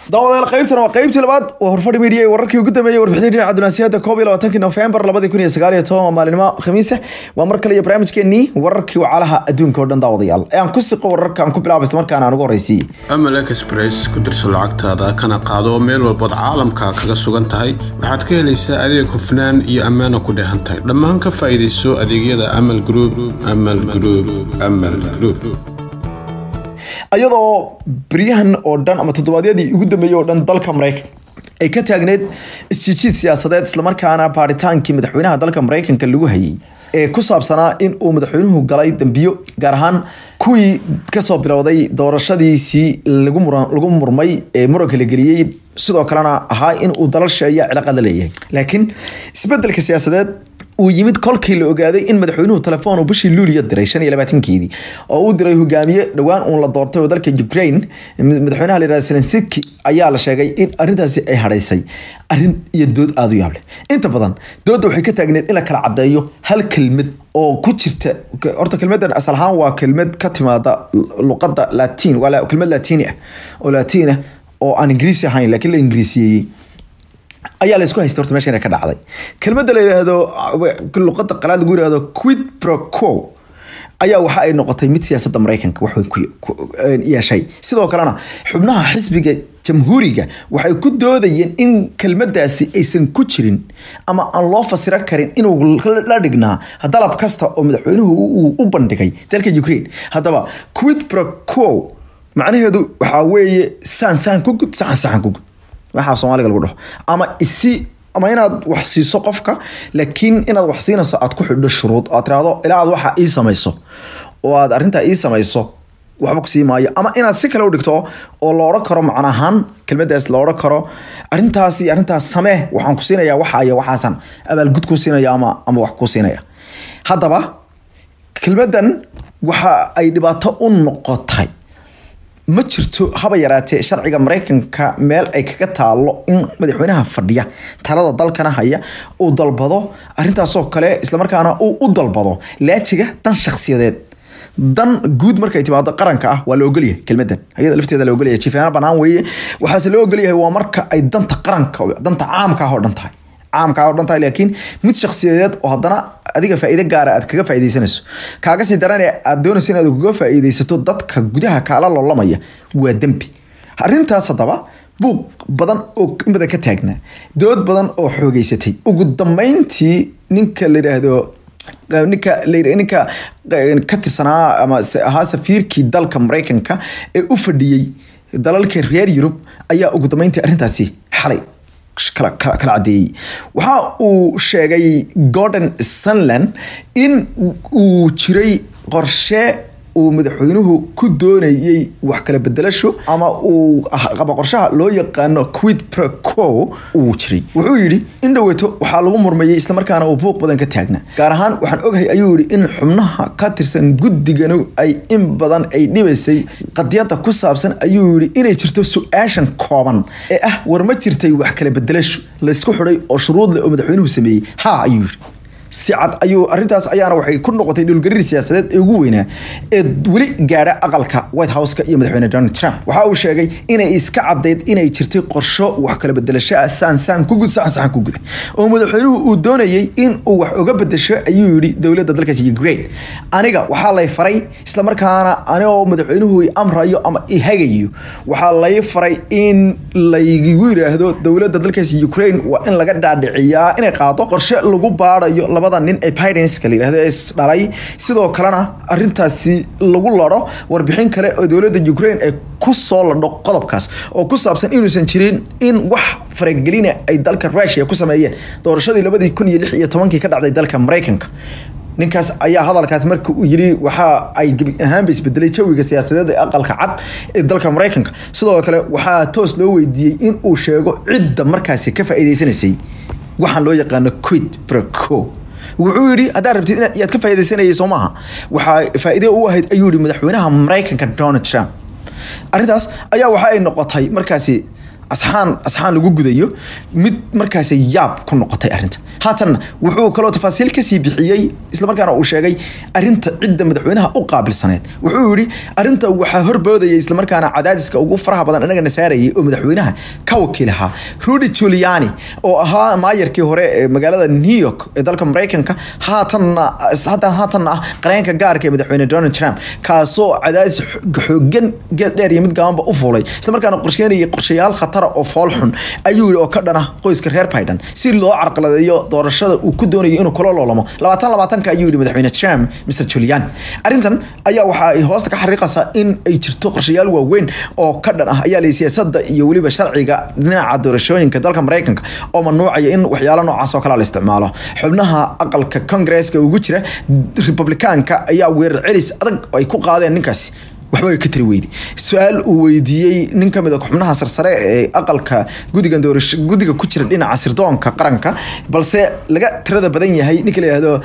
daawadayaal qaybtana waa qaybtii labaad waa horfadhi media ee wararkii ugu dambeeyey warbixintii dhinaca dunaasiyada koob iyo labaatanki nofembar labadi kun iyo sagaal iyo toban waa maalinimo khamiisa waa mar kale iyo barnaamijkeenii wararkii wacalaha adduunka oo dhan daawadayaal ee aan ku siqo wararka aan ku bilaabo isla markaana aan ugu horreysiiyey amal express ku dirso lacagtaada kana qaado meel walbood caalamka kaga sugan tahay waxaad ka helaysaa adeeg hufnaan iyo ammaana ku dheehan tahay dhammaan ka faa'iidayso adeegyada amal group amal group amal group iyadoo beryahan oo dhan ama toddobaadyadii ugu dambeeyey oo dhan dalka maraykan ay ka taagneed isjijiid siyaasadeed islamarkaana baaritaankii madaxweynaha dalka maraykanka lagu hayay ee ku saabsanaa in uu madaxweynuhu galay dambiyo gaar ahaan kuwii kasoo bilowday doorashadiisii lagu lagu murmay ee muranka la geliyey sidoo kalena ahaa in uu dalal sheeya cilaaqada leeyahay laakiin isbedelka siyaasadeed uu yimid kolkii la ogaaday in madaxweynuhu telefoon uu bishii luuliya diray shan iyo labaatankeedii oo uu diray hogaamiye dhowaan uun la doortay oo dalka ukraine madaxweynaha la yihahda zelensiki ayaa la sheegay in arrintaasi ay hadhaysay arrin iyo dood aada u yaable inta badan doodda waxay ka taagneed in la kala caddeeyo hal kelmad oo ku jirta horta kelmadan asal ahaan waa kelmad ka timaada luqadda latiin waa kelmad latini ah oo latiin ah oo aan ingiriisi ahayn laakiin la ingiriisiyeeyey ayaa la isku haysta horta meeshan ka dhacday kelmadda la yidhaahdo luqadda qalaad lagu yidhahdo quid pro quo ayaa waxa ay noqotay mid siyaasadda maraykanka wax weyn ku yeeshay sidoo kalena xubnaha xisbiga jamhuuriga waxay ku doodayeen in kelmadaasi aysan ku jirin ama aan loo fasiro karin inuu la dhignaa dalab kasta oo madaxweynuhu uu u bandhigay dalka ukraine haddaba quid pro quo macnaheedu waxaa weeye saan saan ku gud saxan saxan ku gud waxaa soomaaliga lagu dhaho ama isi ama inaad wax siiso qofka laakiin inaad wax siinayso aad ku xidho shuruud aad tiraahdo ilaa aad waxa ii samayso oo aad arrintaa ii samayso waxba ku sii maayo ama inaad si kale u dhigto oo la odhan karo macna ahaan kelmadaas la odhan karo arrintaasi arrintaas samee waxaan ku siinayaa waxa iyo waxaasan abaalgud ku siinaya ama ama wax ku siinaya haddaba kelmadan waxa ay dhibaato u noqotay ma jirto haba yaraatee sharciga maraykanka meel ay kaga taalo in madaxweynaha fadhiya talada dalkana haya uu dalbado arintaasoo kale islamarkaana uu u dalbado laajiga dan shakhsiyadeed dan guud markay timaado qaranka ah waa la ogolyahay kelmadan ayada lafteeda la ogolyahay jifaano banaan weeye waxaase loo ogolyahay waa marka ay danta qaranka danta caamka ah oo dhan tahay caamka oo dhan tahay laakiin mid shakhsiyadeed oo haddana adiga faa'iido gaara aad kaga faa'iidaysanayso kaaga sii darane aad doonayso inaad kaga faa'iidaysato dadka gudaha kaala loolamaya waa dembi arrintaas haddaba buuq badan oo in badan ka taagnaa dood badan oo xoogeysatay ugu dambeyntii ninka la yidhaahdo ninka ninka ka tirsanaa ama ahaa safiirkii dalka maraykanka ee u fadhiyey dalalka reer yurub ayaa ugu dambeyntii arrintaasi xalay kala cadeeyey waxa uu sheegay gordon sunland in uu jiray qorshe uu madaxweynuhu ku doonayey wax kala bedelasho ama uu ama qorshaha loo yaqaano quid pro quo uu jiray wuxuu yidhi in dhoweeto waxaa lagu murmayey islamarkaana uu buuq badan ka taagna gaar ahaan waxaan ogahay ayuu yidhi in xubnaha ka tirsan guddiganu ay in badan ay dhibaysay qadiyada ku saabsan ayuu yidhi inay jirto su-aashan kooban ee ah war ma jirtay wax kala bedelasho laysku xidhay oo shuruud leh oo madaxweynuhu sameeyey ha ayuu yidhi si cad ayuu arrintaas ayaana waxay ku noqotay dhulgariir siyaasadeed ee ugu weynaa ee weli gaadha aqalka white houseka iyo madaxweyne donald trump waxa uu sheegay inay iska caddayd inay jirtay qorsho wax kala bedelasho ah saan saan ku gud saxan saxan ku guda oo madaxweynuhu uu doonayey in uu wax uga bedesho ayuu yidhi dowladda dalkaasi ukraine aniga waxaa lay faray islamarkaana anigoo madaxweynuhu i amrayo ama i hagayo waxaa lay faray in laygu yiraahdo dowladda dalkaasi ukraine waa in laga dhaadhiciyaa inay qaado qorshe lagu baarayo labada nin ee bidenska la yirahdo ee isdhalay sidoo kalena arrintaasi lagu laro warbixin kale oo dowladda ukraine ay ku soo ladho qodobkaas oo ku saabsan inuusan jirin in wax faragelina ay dalka rusia ku sameeyeen doorashadii labadii kun iyo lix iyo tobankii ka dhacday dalka maraykanka ninkaas ayaa hadalkaas marka uu yiri waxa ay gebi ahaanba isbedelay jawiga siyaasadeed ee aqalka cad ee dalka maraykanka sidoo kale waxaa toos loo weydiiyey in uu sheego cidda markaasi ka faa'iidaysanaysay waxaan loo yaqaano quid pro quo wuxuu yidhi haddaad rabtid inaad yaad ka faa'iidaysanayay soo maaha waxaa faa'iido u ahayd ayuu yidhi madaxweynaha maraykanka donald trump arrintaas ayaa waxa ay noqotay markaasi asxaan asxaan lagu gudayo mid markaasi yaab ku noqotay arrinta haatanna wuxuu kaloo tafaasiil kasii bixiyey islamarkaana uu sheegay arinta cidda madaxweynaha u qaabilsaneed wuxuu yidhi arinta waxaa horboodaya islamarkaana cadaadiska ugu faraha badan inagana saarayay oo madaxweynaha ka wakiil ahaa rudy giuliani oo ahaa maayarkii hore ee magaalada new york ee dalka maraykanka haatanna haatan haatanna ah qareenka gaarka ee madaxweyne donald trump kaasoo cadaadis xoogan geed dheer iyo mid gaabanba u fuulay islamarkaana qorsheynayay qorshayaal khatara oo fool xun ayuu yidhi oo ka dhana qoyska reer biden si loo carqaladeeyo doorashada uu ku doonayo inuu kula loolamo labaatan labaatanka ayuu yidhi madaxweyne trump mr giuliani arrintan ayaa waxa ay hoosta ka xariiqaysaa in ay jirto qorshayaal waaweyn oo ka dhan ah ayaa lay siyaasada iyo weliba sharciga dhinaca doorashooyinka dalka maraykanka oo mamnuucaya in waxyaalo noocaas oo kale la isticmaalo xubnaha aqalka kongresska ugu jira republikaanka ayaa weerar celis adag oo ay ku qaadeen ninkaasi waxba ay ka tiri weyday su-aal uu weydiiyey nin ka mid a xubnaha sarsare ee aqalka gudiga doorasho gudiga ku jira dhinaca sirdoonka qaranka balse laga tirada badan yahay ninka la yihahdo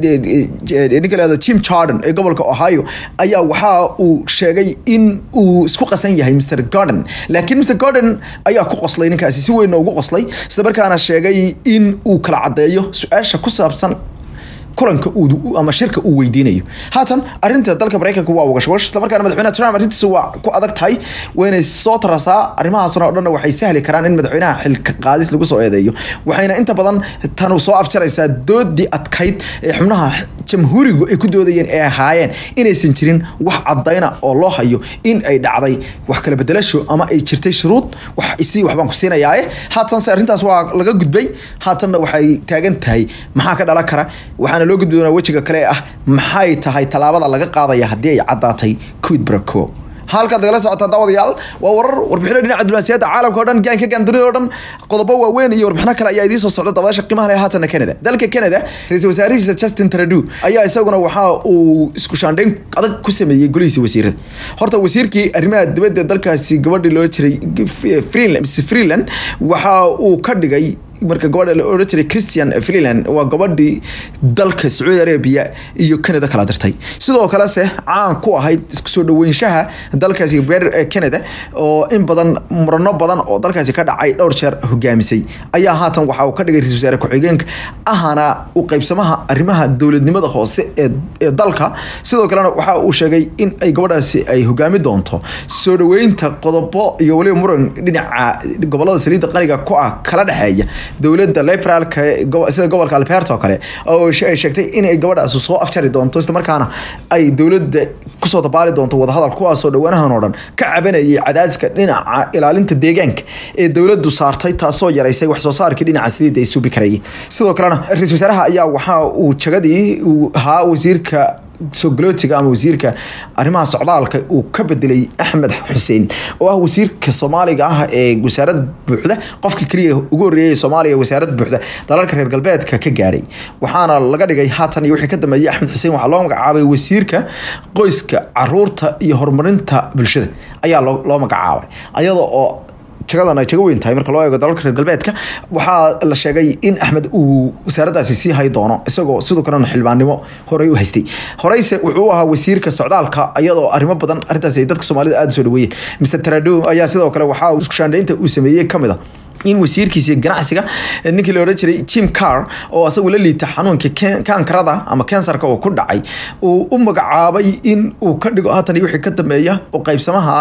ninka la yihahdo jim jordan ee gobolka ohio ayaa waxa uu sheegay in uu isku qasan yahay mr gordon laakiin mr gordon ayaa ku qoslay ninkaasi si weyn ugu qoslay isla markaana sheegay in uu kala caddeeyo su-aasha ku saabsan kulanka ama shirka uu weydiinayo haatan arinta dalka maraykanka waa wagashwash islamarkaana madaxweynaha trump arrintiisa waa ku adag tahay waynay soo tarasaa arrimahaasna oo dhanna waxay sahli karaan in madaxweynaha xilka qaadis lagu soo eedeeyo waxayna inta badan tanu soo afjaraysaa doodii adkayd ee xubnaha jamhuurigu ay ku doodayeen ee ahaayeen inaysan jirin wax cadayna oo loo hayo in ay dhacday wax kala bedelasho ama ay jirtay shuruud wax isi waxbaan ku siinayaae haatanse arrintaas waa laga gudbay haatanna waxay taagan tahay maxaa ka dhalan kara waxaana loo gudbi doonaa wejiga kale ee ah maxay tahay tallaabada laga qaadaya haddii ay caddaatay quid braco halkaad nagala socotaa daawadayaal waa warar warbixino dhinaca diblomaasiyadda caalamka o dhan gaanka gaan dunida o dhan qodobo waaweyn iyo warbixino kale ayaa idiin soo socda dabadasha qiimaha leh haatana Canada dalka Canada ra-iisul wasaarihiisa Justin Trudeau ayaa isaguna waxa uu isku shaandhayn adag ku sameeyay golihiisa wasiirada horta wasiirkii arrimaha dibadda dalkaasi gabadhii loo jiray Freeland Freeland waxa uu ka dhigay marka gabadha la oran jiray christian freeland waa gabadhii dalka sacuudi arabia iyo canada kala dirtay sidoo kale se caan ku ahayd isku soo dhaweynshaha dalkaasi reer canada oo in badan murano badan oo dalkaasi ka dhacay dhowr jeer hogaamisay ayaa haatan waxa uu ka dhigay ra-isul wasaare ku-xigeenka ahana u qaybsamaha arrimaha dowladnimada hoose ee dalka sidoo kalena waxa uu sheegay in ay gabadhaasi ay hogaami doonto soo dhaweynta qodobo iyo weliba muran dhinaca gobolada saliidda qaniga ku ah kala dhexeeya dowladda liberaalka sida gobolka alberta oo kale oo ay sheegtay inay gabadhaasi soo afjari doonto islamarkaana ay dowladda kusoo dabaali doonto wadahadal kuwaasoo dhawaanahan oo dhan ka cabanayay cadaadiska dhinaca ilaalinta deegaanka ee dowladdu saartay taasoo yaraysay wax soo saarkii dhinaca saliidda ay suubi karayeen sidoo kalena ra-isul wasaaraha ayaa waxa uu jagadii uu ahaa wasiirka sogolootiga ama wasiirka arrimaha socdaalka uu ka bedelay axmed xuseen oo ah wasiirka soomaaliga ah ee wasaarad buuxda qofka keliya ugu horreeyay soomaaliya wasaarad buuxda dalalka reer galbeedka ka gaadhay waxaana laga dhigay haatan iyo wixii ka dambeeyay axmed xuseen waxaa loo magacaabay wasiirka qoyska caruurta iyo horumarinta bulshada ayaa loo magacaabay ayada oo jagadan ay jaga weyn tahay marka loo eego dalalka reer galbeedka waxaa la sheegay in axmed uu wasaaraddaasi sii hay doono isagoo sidoo kalena xildhibaannimo horey u haystay horeyse wuxuu ahaa wasiirka socdaalka iyadoo arrimo badan arrintaasi ay dadka soomaalida aada soo dhaweeyeen mr trado ayaa sidoo kale waxaa isku shaandhaynta uu sameeyey ka mid a in wasiirkiisa ganacsiga ninkii la odhan jiray jim car oo asagu la liita xanuunka kankarada ama kansarka oo ku dhacay uu u magacaabay in uu ka dhigo haatan iyo wixii ka dambeeya oo qaybsamaha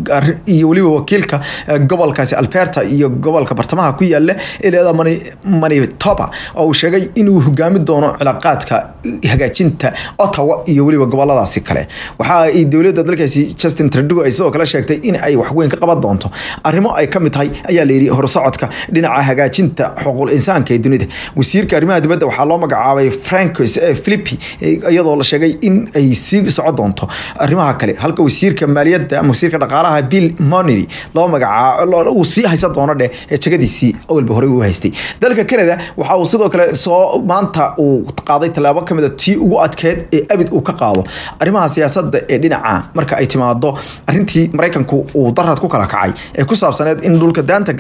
iyo weliba wakiilka gobolkaasi alberta iyo gobolka bartamaha ku yaala ee leeda manitoba oo uu sheegay inuu hogaami doono cilaaqaadka hagaajinta ottawa iyo weliba goboladaasi kale waxa ay dowladda dalkaasi justin trudeau ay sidoo kale sheegtay in ay waxweyn ka qaban doonto arrimo ay ka mid tahay ayaa la yidhi horsocodka dhinaca hagaajinta xuquuq insaanka ee dunida wasiirka arrimaha dibadda waxaa loo magacaabay francos philippi iyadoo la sheegay in ay sii socon doonto arrimaha kale halka wasiirka maaliyadda ama wasiirka dhaqaalaha bill money loo magacaabo uu sii haysan doono dheh ee jagadiisii awalba horey u haystay dalka canada waxa uu sidoo kale soo maanta uu qaaday tallaabo kamid a tii ugu adkeed ee abid uu ka qaado arrimaha siyaasadda ee dhinaca marka ay timaado arrintii maraykanku uu darad ku kala kacay ee ku saabsaneed in dhulka daanta galbeed ee reer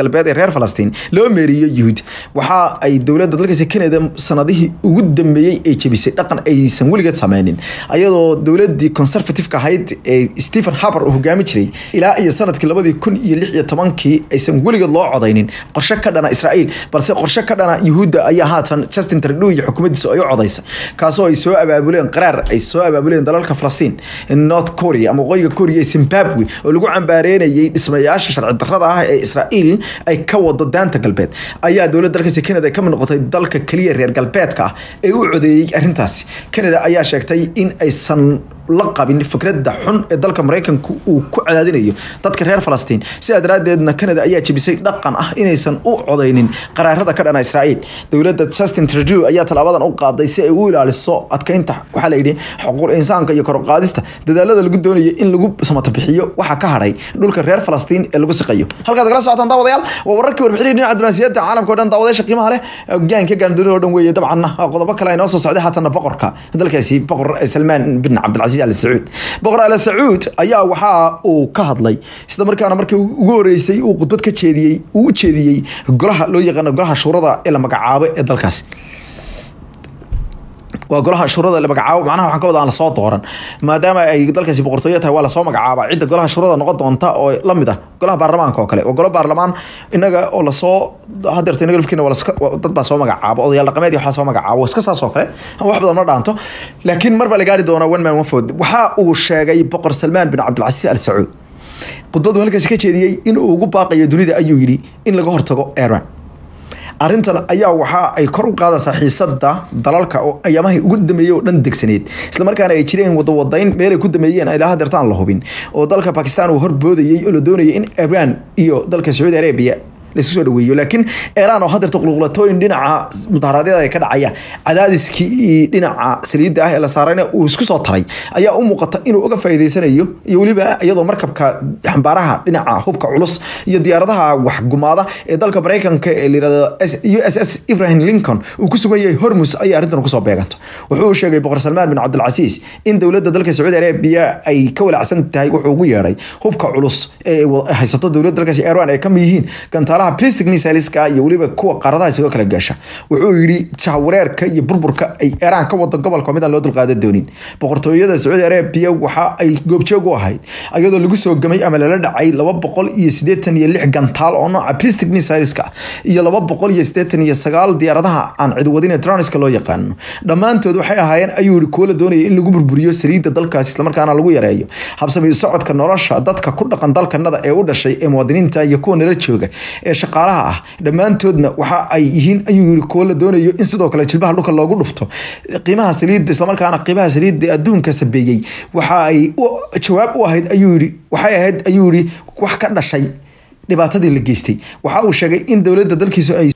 reer falastiin loo meeriyo yuhuud waxa ay dowladda dalkaasi canada sanadihii ugu dambeeyey ay jebisay dhaqan aysan weligeed sameynin ayadoo dowladii conservativeka ahayd ee stephen haber uu hogaami jiray ilaa iyo sanadkii labadii kun iyo lix iyo tobankii aysan weligeed loo codaynin qorshe ka dhana israa'iil balse qorshe ka dhana yuhuudda ayaa haatan justin trudeau iyo xukuumaddiisa ay u codaysa kaasoo ay soo abaabuleen qaraar ay soo abaabuleen dalalka falastiin north korea ama waqooyiga korea iyo zimbabwe oo lagu cambaareynayay dhismayaasha sharci darrada ah ee israa'iil ay ka wado daanta galbeed ayaa dowladda dalkaasi canada ay ka mid noqotay dalka keliya reer galbeedka ah ee u codeeyey arrintaasi canada ayaa sheegtay in aysan la qabin fikradda xun ee dalka maraykanka uu ku cadaadinayo dadka reer falastiin sidaa daraaddeedna canada ayaa jebisay dhaqan ah inaysan u codaynin qaraarada ka dhana israa'iil dowladda justin trudeau ayaa tallaabadan u qaaday si ay u ilaaliso adkeynta waxaa la yidhi xuquuq insaanka iyo korqaadista dadaalada lagu doonayo in lagu samata bixiyo waxaa ka hadhay dhulka reer falastiin ee lagu siqayo halkaad kala socotaan daawadayaal waa wararkii warbixinii dhinaca diblomaasiyadda caalamka o dhan daawadayaasha qiimaha leh hogaanka gaandunida oo dhan weeye dabcanna qodobo kale ay noo soo socday haatana boqorka dalkaasi boqor salmaan bin cabdilcasiis al sacuud boqor al sacuud ayaa waxa uu ka hadlay isla markaana markii ugu horeysay uu khudbad ka jeediyey uu u jeediyey golaha loo yaqaano golaha shuurada ee la magacaabo ee dalkaasi waa golaha shuurada la magacaabo macnaha waxaan ka wada aan lasoo dooran maadaama ay dalkaasi boqortooyo tahay waa lasoo magacaaba cidda golaha shuurada noqon doonta oo lamid ah golaha baarlamaanka oo kale waa golo baarlamaan inaga oo lasoo hadeerta inaga lafkiina waa laska dad baa soo magacaabo odayaal dhaqameed iyo waxaa soo magacaabo iska saas oo kale wax badan ma dhaanto laakiin mar baa la gaari doonaa one man one vote waxa uu sheegay boqor salmaan bin cabdilcasiis al sacuud khudbadu halkaasi ka jeediyey in uu ugu baaqayo dunida ayuu yidhi in laga hortago iran arrintan ayaa waxa ay kor u qaadaysaa xiisada dalalka oo ayaamahii ugu dameeyey oo dhan degsaneed islamarkaana ay jireen wadawadayn meelay ku dameeyeen ilaa hadeertaan la hubin oo dalka bakistan uu horboodayey oo la doonayay in iran iyo dalka sacuudi arabia laisku soo dhaweeyo laakiin iran oo hadeerta qulqulatooyin dhinaca mudaharaadyada ay ka dhacaya cadaadiskii dhinaca saliidda ah ee la saarayna uu isku soo taray ayaa u muuqata inuu uga faa'iideysanayo iyo weliba iyadoo markabka xambaaraha dhinaca hubka culus iyo diyaaradaha waxgumaada ee dalka maraykanka ee layirahdo u s s ibrahim lincoln uu ku sugan yahay hormus ayay arrintan kusoo beeganto wuxuu sheegay boqor salmaan bin cabdilcasiis in dowladda dalka sacuudi arabiya ay ka walacsan tahay wuxuu ugu yeedhay hubka culus ee haysato dowladda dalkaasi iran ay kamid yihiin gantaal plastic missileska iyo weliba kuwa qaaradaha isagoo kala gaasha wuxuu yidhi jahwareerka iyo burburka ay iiraan ka wado gobolka midaan loo dulqaadan doonin boqortooyada sacuudi arabiya waxa ay goobjoog u ahayd iyadoo lagu soo gamay ama lala dhacay laba boqol iyo siddeetan iyo lix gantaal oo nooca plastic missileska iyo laba boqol iyo siddeetan iyo sagaal diyaaradaha aan cidwadin ee troniska loo yaqaano dhammaantood waxay ahaayeen ayuu yihi kuwo la doonaya in lagu burburiyo saliidda dalkaas islamarkaana lagu yareeyo habsamiyo socodka nolosha dadka ku dhaqan dalkanada ee u dhashay ee muwaadiniinta iyo kuwa nala jooga ee shaqaalaha ah dhammaantoodna waxa ay yihiin ayuu yiri kuwo la doonayo in sidoo kale jilbaha dhulka loogu dhufto qiimaha saliidda islamarkaana qiimaha saliidda adduunka sabeeyey waxa ay jawaab u ahayd ayuu yiri waxay ahayd ayuu yiri wax ka dhashay dhibaatadii la geystay waxa uu sheegay in dowladda dalkiisu ay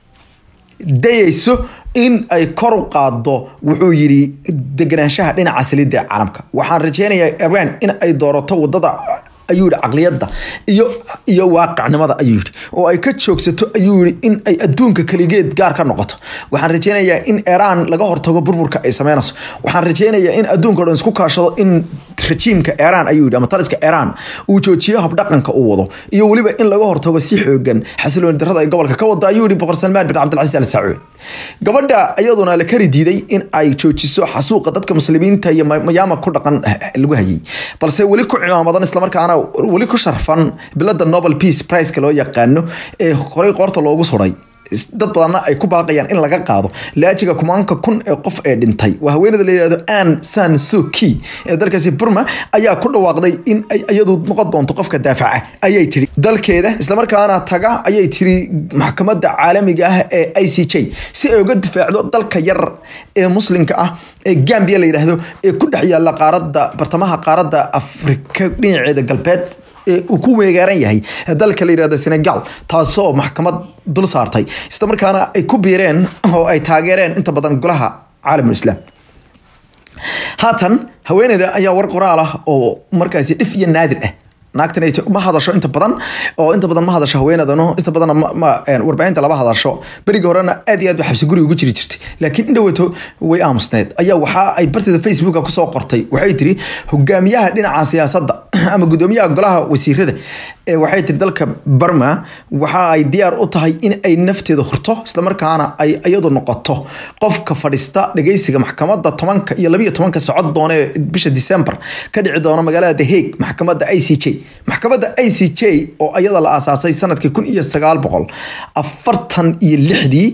dayayso in ay kor u qaado wuxuu yidhi deganaanshaha dhinaca saliidda ee caalamka waxaan rajeynayaa iran in ay doorato wadada ayuu yihi caqliyadda iyo iyo waaqicnimada ayuu yihi oo ay ka joogsato ayuu yihi in ay adduunka keligeed gaar ka noqoto waxaan rajeynayaa in iran laga hortago burburka ay sameynayso waxaan rajeynayaa in adduunka o dhan isku kaashado in rajiimka iran ayuu yihi ama taliska iran uu joojiyo habdhaqanka uu wado iyo weliba in laga hortago si xoogan xasilooni darrada ay gobolka ka wada ayuu yihi boqor salmaan bin cabdilcasiis al sacuud gabadha iyaduna la kari diiday in ay joojiso xasuuqa dadka muslimiinta iyo mayaama ku dhaqan lagu hayay balse weli ku cimaamadan islamarkaana weli ku sharfan bilada nobel peace priceka loo yaqaano ee horey qoorta loogu suray dad badanna ay ku baaqayaan in laga qaado laajiga kumaanka kun ee qof ee dhintay waa haweenada la yihahdo an san suki ee dalkaasi burma ayaa ku dhawaaqday in ay iyadu noqon doonto qofka daafaca ayay tiri dalkeeda islamarkaana taga ayay tiri maxkamadda caalamiga ah ee i c j si ay uga difaacdo dalka yar ee muslimka ah ee gambia la yidhaahdo ee ku dhex yaalla qaaradda bartamaha qaaradda afrika dhinaceeda galbeed uu ku weegaaran yahay dalka la yirahdo senegal taasoo maxkamad dul saartay isla markaana ay ku biireen oo ay taageereen inta badan golaha caalamul islaam haatan haweeneyda ayaa war qoraal ah oo markaasi dhif iyo naadir ah naagtan ma hadasho inta badan oo inta badan ma hadasho haweenadano inta badan warbaahinta lama hadasho berigii horena aad iyo aad ba xabsi guri ugu jiri jirtay laakiin indhaweto way aamusneed ayaa waxa ay barteeda facebooka kusoo qortay waxay tiri hogaamiyaha dhinaca siyaasadda ama gudoomiyaha golaha wasiirada waxay tiri dalka barma waxa ay diyaar u tahay in ay nafteeda hurto islamarkaana ay iyadu noqoto qofka fadhiista dhageysiga maxkamada tobanka iyo labiyo tobanka socod doona ee bisha december ka dhici doona magaalada the hague maxkamada i c j maxkamada i c j oo iyada la aasaasay sanadkii kun iyo sagaal boqol afartan iyo lixdii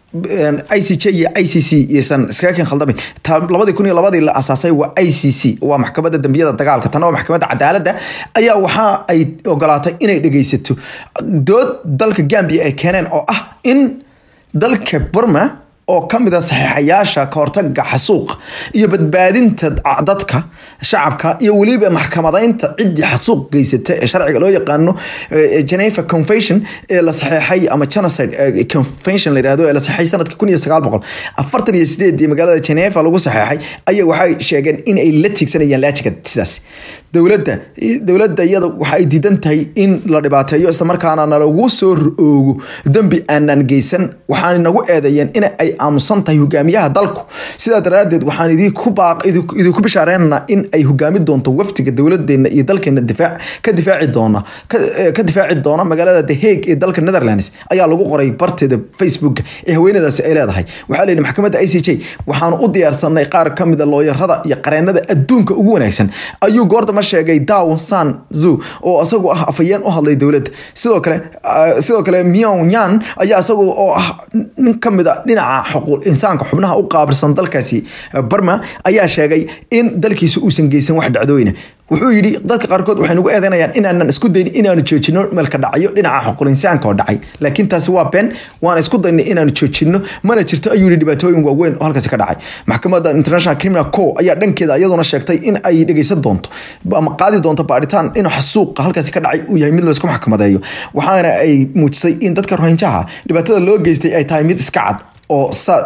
i c j iyo i c c iyosan iskaga keen khaldamin labadii kun iyo labadii la asaasay waa i c c waa maxkamadda dambiyada dagaalka tana waa maxkamadda cadaaladda ayaa waxa ay ogolaatay inay dhegeysato dood dalka gambia ay keeneen oo ah in dalka burma oo ka mid a saxiixayaasha kahortaga xasuuqa iyo badbaadinta dadka shacabka iyo weliba maxkamadaynta ciddii xasuuq geysata ee sharciga loo yaqaano geneva convention ee la saxeexay ama genocide convention la yirahdo ee la saxeexay sanadka kun iyo sagaal boqol afartan iyo sideedii magaalada geneva lagu saxeexay ayaa waxay sheegeen in ay la tiigsanayaan laajiga sidaas dowladda dowladda iyada waxa ay diidan tahay in la dhibaateeyo islamarkaana nalagu soo oogo dembi aanan geysan waxaana nagu eedeeyeen in ay aamusan tahay hogaamiyaha dalku sidaa daraadeed waxaan idinku bishaareynanaa in ay hogaami doonto wafdiga dowladeena iyo dalkeena difaac ka difaaci doona ka difaaci doona magaalada the hague ee dalka netherlands ayaa lagu qoray barteeda facebook ee haweenadaasi ay leedahay waxaa layidhi maxkamadda i c j waxaanu u diyaarsanay qaar ka mida looyarada iyo qareenada adduunka ugu wanaagsan ayuu goordama sheegay daw san zu oo isagu ah afayeen u hadlay dowladda sidoo kale sidoo kale myonyan ayaa isagu oo ah nin ka mid a dhinaca xuquuq insaanka xubnaha u qaabilsan dalkaasi barma ayaa sheegay in dalkiisa uusan geysan wax dhacdooyina wuxuu yidhi dadka qaarkood waxay nagu eedeynayaan inaanan isku dayn inaanu joojino meelka dhacyo dhinaca xuquuq insaanka oo dhacay laakiin taasi waa been waana isku daynay inaanu joojino mana jirto ayuu yidhi dhibaatooyin waaweyn oo halkaasi ka dhacay maxkamadda international criminal co ayaa dhankeeda iyaduna sheegtay in ay dhegeysan doonto ama qaadi doonto baadhitaan in xasuuqa halkaasi ka dhacay uu yahay mid laysku maxkamadeeyo waxaana ay muujisay in dadka rohinjaha dhibaatada loo geystay ay tahay mid iska cad oo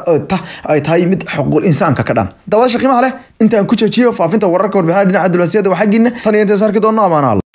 ay tahay mid xuquuq insaanka ka dhan dabada shaqiimaha leh intaan ku joojiyo faafinta wararka warbixinaha dhinaca diblomaasiyadda waa xaggiina tan iyo intaas arki doonno amaanaal